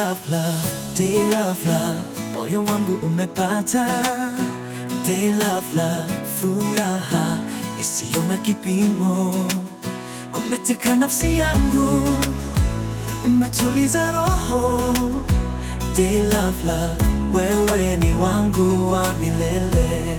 love, love, day love, love, moyo wangu umepata day love, love, furaha isiyo na kipimo, umeteka nafsi yangu, umetuliza roho day love, love, wewe ni wangu wa milele.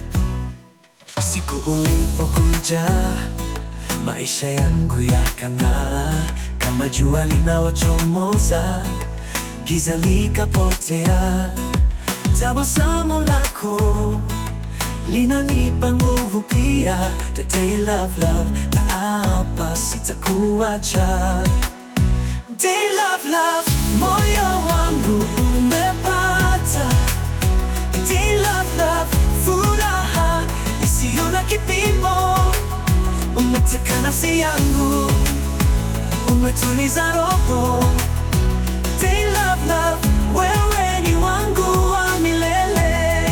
Siku ulipokuja maisha yangu yakang'aa kama jua linalochomoza, giza likapotea. Tabasamu lako linanipa nguvu pia. The day love love, naapa sitakuacha. Day love love, moyo wangu umepata. Day love love, furaha isiyo na kipimo, umeteka nafsi yangu, umetuliza roho. Day love love, wewe ni wangu wa milele.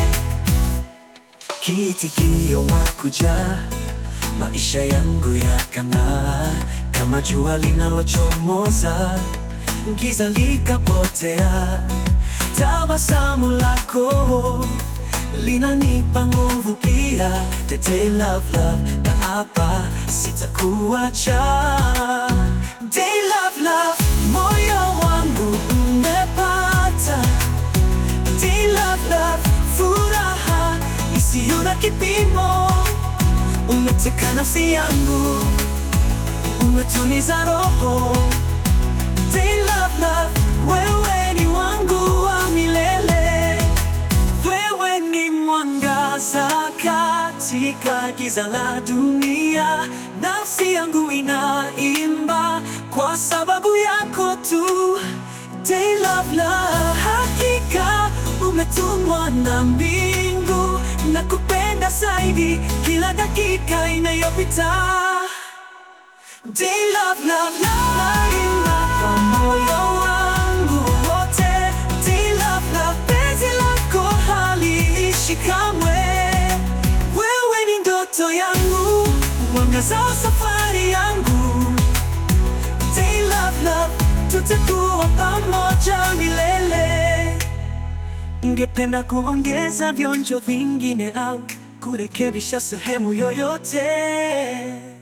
Kiitikio wakuja, maisha yangu yakang'aa kama jua linalochomoza, giza likapotea. Tabasamu lako linanipa nguvu pia. Tete love love, naapa sitakuacha. Day love love, moyo wangu umepata. Day love love, furaha isiyo na kipimo, umeteka nafsi yangu, umetuliza roho. Day love love, wewe ni wangu wa milele. Wewe ni mwangaza katika giza la dunia, nafsi yangu inaimba kwa sababu yako tu. Day love love, hakika umetumwa na mbingu, na kupenda zaidi kila dakika inayopita. Day love love naimba kwa moyo wangu wote. Day love love, penzi lako haliishi kamwe. Wewe ni ndoto yangu, mwangaza wa safari yangu. Day love love, tutakuwa pamoja milele. Ningependa kuongeza vionjo vingine au kurekebisha sehemu yoyote.